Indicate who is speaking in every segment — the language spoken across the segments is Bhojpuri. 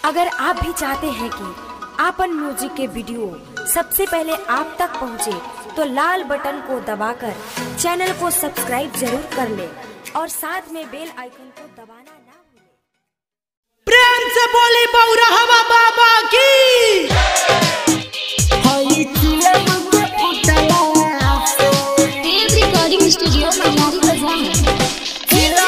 Speaker 1: अगर आप भी चाहते हैं कि आपन म्यूजिक के वीडियो सबसे पहले आप तक पहुंचे, तो लाल बटन को दबाकर चैनल को सब्सक्राइब जरूर कर ले और साथ में बेल आइकन को दबाना ना भूलें।
Speaker 2: प्रेम से बोली बौरहवा बाबा की
Speaker 3: देव रिकॉर्डिंग स्टूडियो मनारी बाजार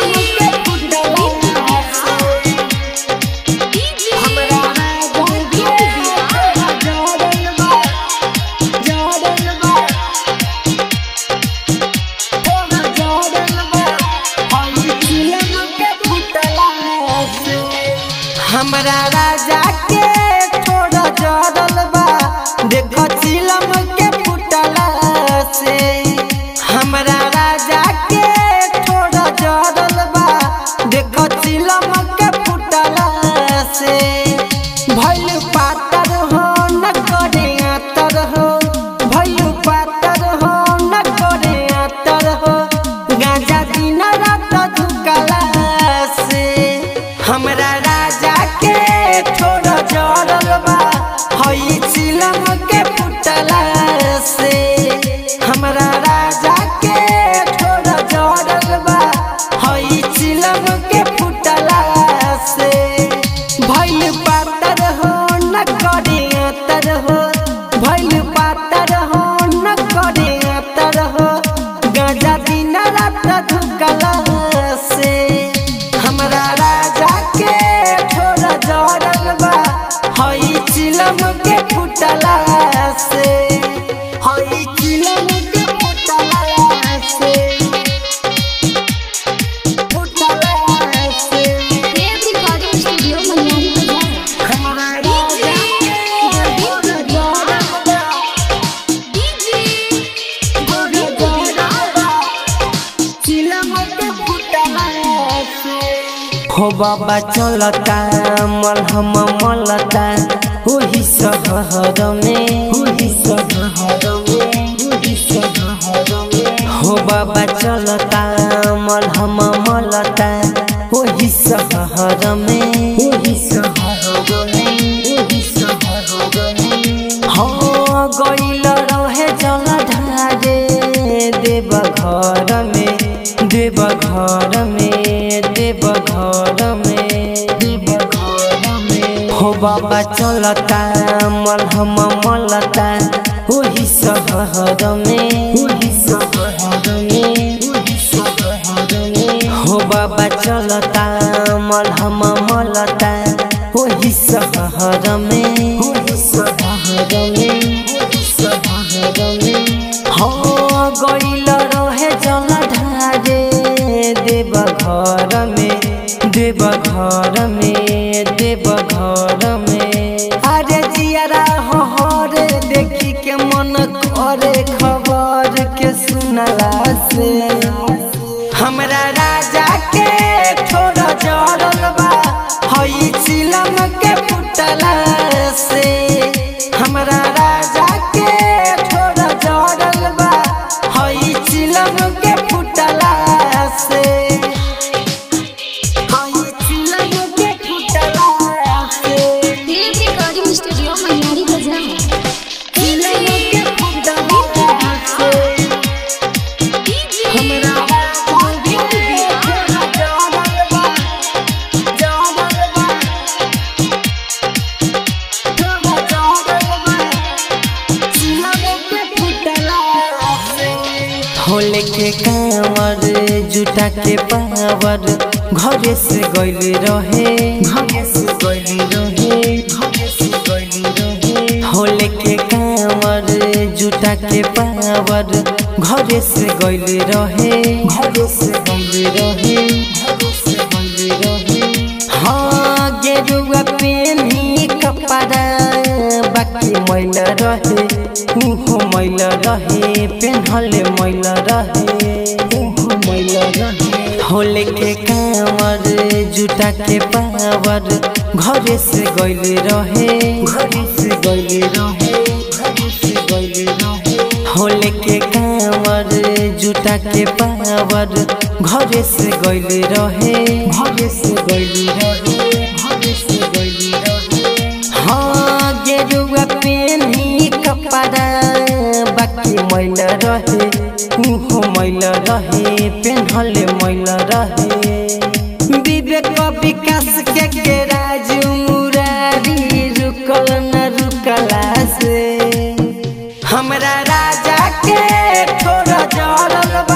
Speaker 2: हमरा राजा के थोड़ा जरल बा देखो चिलम के फुटला से हमरा राजा के थोड़ा जरल बा देखो चिलम के फुटला से भइल पातर हो न करे आतर हो भइल पातर हो न करे आतर हो गांजा दिन रात धुकला से हमरा राजा के थोड़ा जरल बा हई चिलम के फुटला से हमरा राजा के थोड़ा जरल बा हई चिलम के फुटला से भइल पातर हो न करे तर हो भइल पातर हो न करे तर हो गांजा दिन रात धुकला से हमरा राजा के थोड़ा जरल बा हई चिलम के फुटला से हई चिलम के फुटला से फुटला से
Speaker 3: देव रिकॉर्डिंग स्टूडियो मनारी बाजार
Speaker 2: हमरा राजा के थोड़ा जरल बा हो बाबा चलता मलहम मलता ओही सहर में ओही सहर में ओही सहर में हो बाबा चलता मलहम मलता ओही सहर में ओही सहर में ओही सहर में हाँ गइल रहे जल ढारे देव घर में देव घर में देव घर में देव घर में हो बाबा चलता मलहम मलता ओही सहर में ओही सहर में ओही सहर में हो बाबा चलता मलहम मलता ओही सहर में ओही सहर में ओही सहर में हाँ गइल रहे जल ढारे देव घर में देव घर में देव घर में अरे जियारा हो रे देखी के मन करे खबर के सुनला से हमरा राजा के थोड़ा जरल बा हई चिलम के फुटला से हमरा राजा के थोड़ा जरल बा हई चिलम के फुटला से हई चिलम के फुटला से
Speaker 3: देव रिकॉर्डिंग स्टूडियो मनारी बाजार
Speaker 2: चिलम के फुटला से हमरा राजा के थोड़ा जरल बा जरल बा होले के कांवर जुटा के पावर घरे से गइल रहे घरे से गइल रहे घरे से गइल रहे होले के कांवर जुटा के पावर घरे से गइल रहे घरे से गइल रहे घरे से गइल रहे हाँ गेरुआ पेनी कपड़ा बाकी मैल रहे उहो मैल रहे पेन्हले मैल रहे उहो मैल रहे होले के कांवर जुटा के पावर घरे से गइल रहे घरे से गइल रहे घरे से गइल रहे होले के कांवर जुटा के पावर घरे से गइल रहे घरे से गइल रहे घरे से गइल रहे मैल रहे पेन्हले मैल रहे विवेक विकास के के राज मुरारी रुकल न रुकला से हमरा राजा के थोड़ा जरल